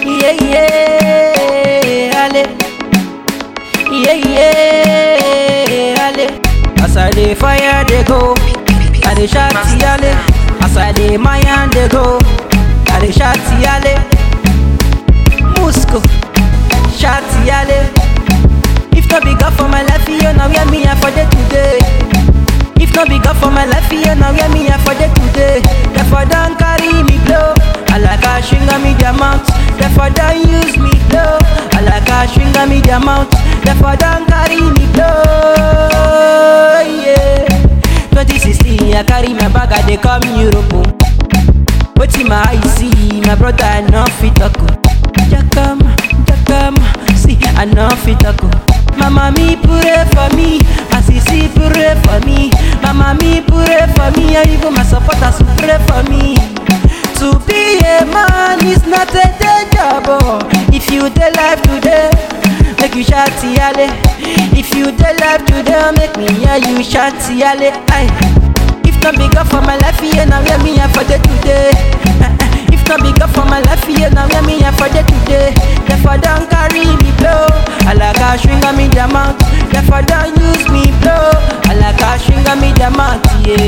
Yeah, yeah, ale. Yeah, yeah, ale. As I dey fire, they go. I dey shout, ale. As I dey mine, they go. I dey shout, ale. Musco, shout, ale. If not be God for my life, you know where me I for day today. If not be God for my life, you know where me I for day today. Therefore don't carry me blow. I like a string me diamond. Therefore don't use me blow. I like a string me diamond. Therefore don't carry me blow. Yeah. 2016, I carry my bag, I dey come Europe. oh. Wetin my eye see, my brother I no fit talk. oh. Jakam, jakam, see I no fit talk. oh. Mama mi pray for me, my sisi pray for me. Mama mi pray for me, and even my supporters will pray for me. To be a man is not a day job. oh. If you dey life today, make you shout yale. If you dey life today, make me hear you shout yale. Aye. If not be God for my life, yeah, now hear me I for day today. Eh, eh. If not be God for my life, yeah, now hear me I for day today. Therefore don't carry me blow. I like a string me diamond. Therefore don't use me blow. I like a string me diamond.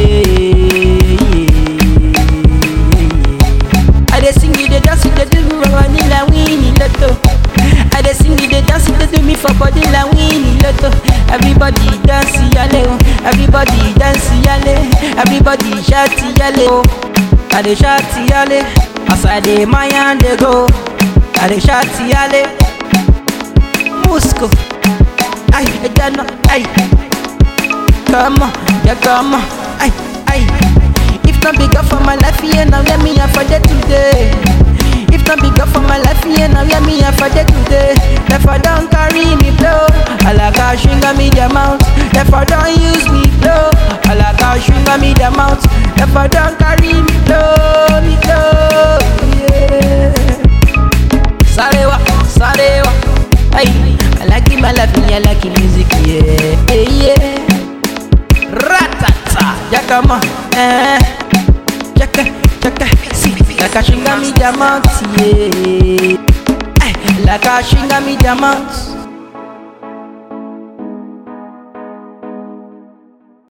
Yeah, yeah. I dey sing it, dey dance it, dey do me running like Winnie Lotto. I dey sing it, dey dance it, dey do me for body like Winnie Lotto. Everybody dance yale, oh. everybody dance yale, everybody shout yale. oh. I dey shout yale, as I dey my hand dey go. I dey shout yale, Musco, ay, Ejana, ay. Come on, yeah, come on, ay, ay. If not be God for my life, yeah, now let me have for day today. If not be God for my life, yeah, now let me have for day today. Therefore don't carry me blow. I like a string me the amount. Therefore don't use me blow. I like a string me the amount. Therefore don't carry me blow, me blow. Yeah. Sarewa, sarewa. Hey, I like it, my life, me, I like it, music, yeah, yeah, yeah. Ratata, yakama, eh, jaka, jaka, see, like a shinga me diamond, yeah. Eh, like a shinga me diamond.